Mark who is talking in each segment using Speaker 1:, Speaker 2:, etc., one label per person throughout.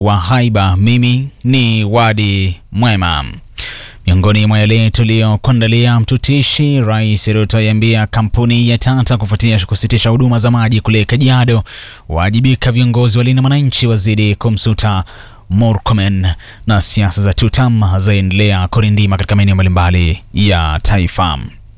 Speaker 1: wa haiba. Mimi ni Wadi Mwema. Miongoni mwa yale tuliyokuandalia, mtutishi Rais Ruto aiambia kampuni ya Tata kufuatia kusitisha huduma za maji kule Kajiado, waajibika viongozi walinda mwananchi wazidi kumsuta Murkomen, na siasa za tutam zaendelea kurindima katika maeneo mbalimbali ya taifa.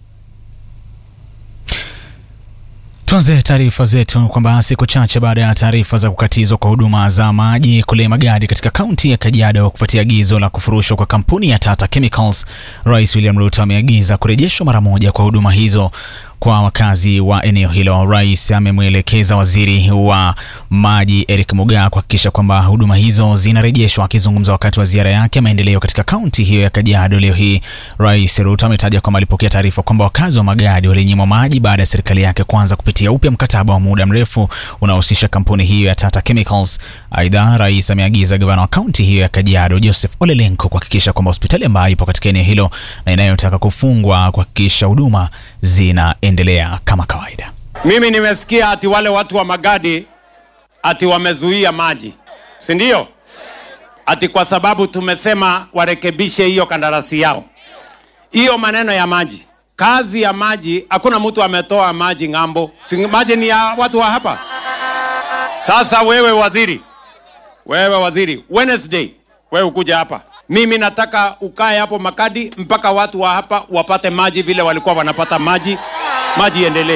Speaker 1: Tuanze taarifa zetu kwamba siku chache baada ya taarifa za kukatizwa kwa huduma za maji kule Magadi katika kaunti ya Kajiado kufuatia agizo la kufurushwa kwa kampuni ya Tata Chemicals, Rais William Ruto ameagiza kurejeshwa mara moja kwa huduma hizo kwa wakazi wa eneo hilo. Rais amemwelekeza waziri wa maji Eric Mugaa kuhakikisha kwamba huduma hizo zinarejeshwa. Akizungumza wakati wa ziara yake maendeleo katika kaunti hiyo ya Kajiado leo hii, Rais Ruto ametaja kwamba alipokea taarifa kwamba wakazi wa Magadi walinyimwa maji baada ya serikali yake kuanza kupitia upya mkataba wa muda mrefu unaohusisha kampuni hiyo ya Tata Chemicals. Aidha, rais ameagiza gavana wa kaunti hiyo ya Kajiado Joseph Ole Lenku kuhakikisha kwamba hospitali ambayo ipo katika eneo hilo na inayotaka kufungwa kuhakikisha huduma zinaendelea kama kawaida.
Speaker 2: Mimi nimesikia ati wale watu wa Magadi ati wamezuia maji, si ndio? Ati kwa sababu tumesema warekebishe hiyo kandarasi yao. Hiyo maneno ya maji, kazi ya maji, hakuna mtu ametoa maji ng'ambo, si maji ni ya watu wa hapa. Sasa wewe waziri, wewe waziri, Wednesday wewe ukuja hapa, mimi nataka ukae hapo Makadi mpaka watu wa hapa wapate maji vile walikuwa wanapata maji, maji iendelee.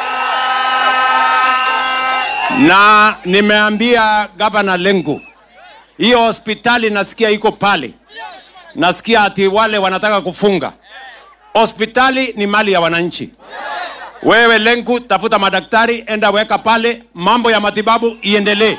Speaker 2: Na nimeambia gavana Lengu, hiyo hospitali nasikia iko pale, nasikia ati wale wanataka kufunga hospitali. Ni mali ya wananchi. Wewe Lengu, tafuta madaktari, enda weka pale, mambo ya matibabu iendelee.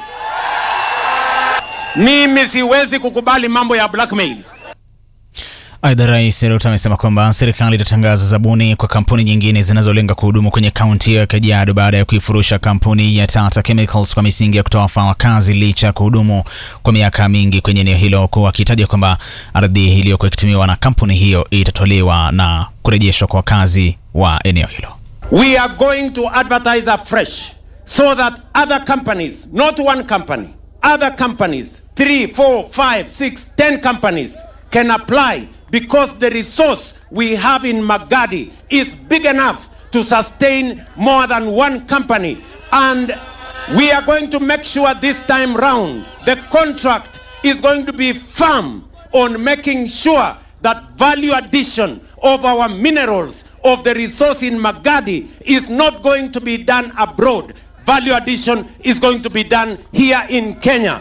Speaker 2: Mimi siwezi kukubali mambo ya blackmail.
Speaker 1: Aidha, Rais Ruto amesema kwamba serikali itatangaza zabuni kwa kampuni nyingine zinazolenga kuhudumu kwenye kaunti ya Kajiado baada ya kuifurusha kampuni ya Tata Chemicals kwa misingi ya kutowafaa wakazi licha ya kuhudumu kwa miaka mingi kwenye eneo hilo, huku akitaja kwamba ardhi iliyokuwa ikitumiwa na kampuni hiyo itatolewa na kurejeshwa kwa wakazi wa eneo hilo.
Speaker 2: We are going to advertise afresh so that other companies, not one company, other companies, three, four, five, six, ten companies can apply because the resource we have in Magadi is big enough to sustain more than one company. And we are going to make sure this time round the contract is going to be firm on making sure that value addition of our minerals of the resource in Magadi is not going to be done abroad. Value addition is going to be done here in Kenya.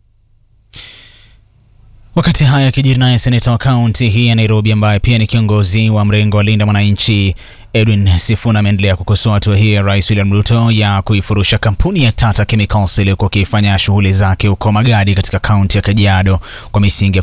Speaker 1: Wakati haya yakijiri, naye seneta wa kaunti hii ya Nairobi ambaye pia ni kiongozi wa mrengo wa Linda Mwananchi Edwin Sifuna ameendelea kukosoa hatua hii ya Rais William Ruto ya kuifurusha kampuni ya Tata Chemicals iliyokuwa ikifanya shughuli zake huko Magadi katika kaunti ya Kajiado kwa misingi